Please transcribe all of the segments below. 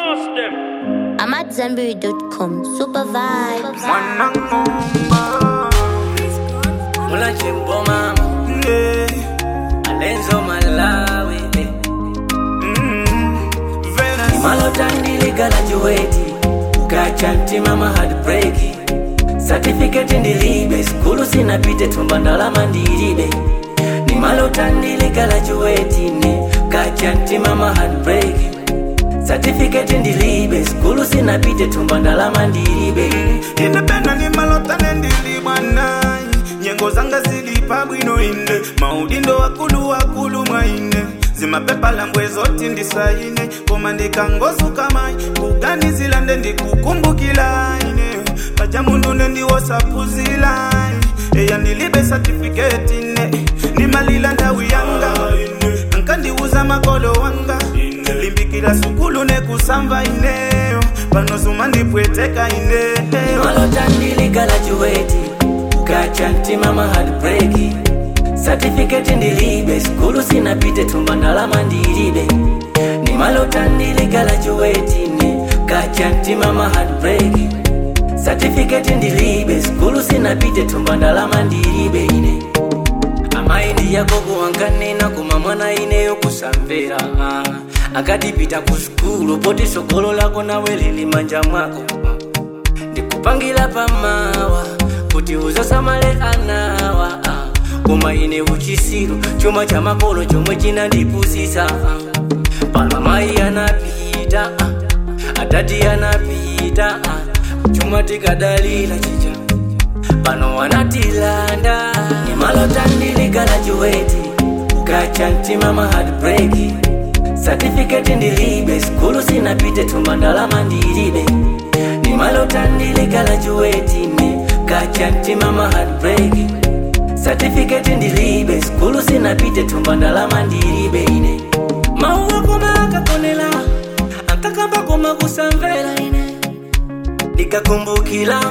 Blast them. I'm at Zenberry.com. Super vibes. Mulachimbo mama Alenzo Malawi Malotandiliga juweti Kachanti mama heartbreak Certificate ndilibe skulu sinapite tumba ndalama ndilibe ni malotandiliga juweti ne Kachanti mama heartbreak Certificate ndilibe skulu sinapite tumba ndalama ndilibe independa ni malota nendili bwanayi nyengo zanga zilipa bwino ine maudindo wakulu wakulu mwaine zimapepa lambwe zoti ndisaine koma ndikangozuka mayi kugani zilande ndikukumbukilaine paja mundu nendiwosapuzilayi eya ndilibe satifiketi ne ndimalila ndawi yanga ankandiuza makolo wanga limbikila sukulu nekusamva ineyo panosuma ndipweteka ineyo malotandiliga juweti kachanti mama heartbreak Certificate ndilibe skulu sinapite tumba ndalama ndilibe ni malotandiliga juweti ne kachanti mama heartbreak Certificate ndilibe skulu sinapite tumba ndalama ndilibe ine amaindi yako kuwankanena kuma mwana ineyo kusamvera ah. akatipita ku skulu poti sogolo lako nawe lili manja mwako ndikupangira pamawa kuti uzasamale anawa ah. koma ine uchisiru chuma cha makolo chomwe chinandipusisa ah. pano mayi anapita ah. atati anapita ah. chuma tikadalira chicha pano wanatilanda nimalotandiliga juweti kachanti mama heartbreak Certificate ndilibe skulu sinapite tumba ndalama ndilibe nimalotandiliga juweti ne kachanti mama heartbreak Certificate ndilibe skulu sinapite tumba ndalama ndilibe ine mauwa koma akakonela akakamba koma kusamvera ine ndikakumbukila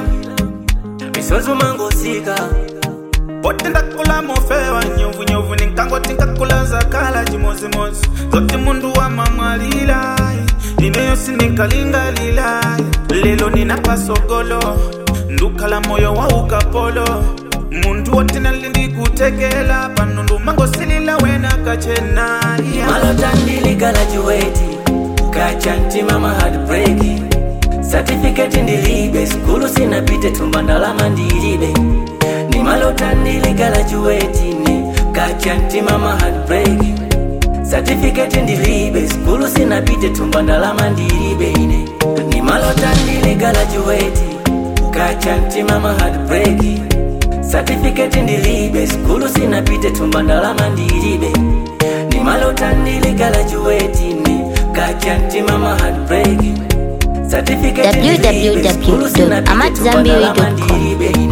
misozi mangosika poti ndakula mofewa nyovunyovu ninkangoti nkakula zakala chimozimozi zoti mundu wa mamwalilayi ineyo sinikalingalilayi lelo nina pasogolo ndukhala moyo wa ukapolo muntu woti nalindikutekela pano ndumangosilila wena kachenayi malotandiliga juweti kachanti mama heartbreak Certificate ndilibe skulu sinapite tumba ndalama ndilibe ni malotandiliga juweti ne kachanti mama heartbreak Certificate ndilibe skulu sinapite tumba ndalama ndilibe ine ni malotandiliga juweti kachanti mama heartbreak Certificate ndilibe skulu sinapite tumba ndalama ndilibe ni malotandiliga juweti ne kachanti mama heartbreak Certificate ndilibe skulu sinapite tumba ndalama www.amatzambiri.com. ndilibe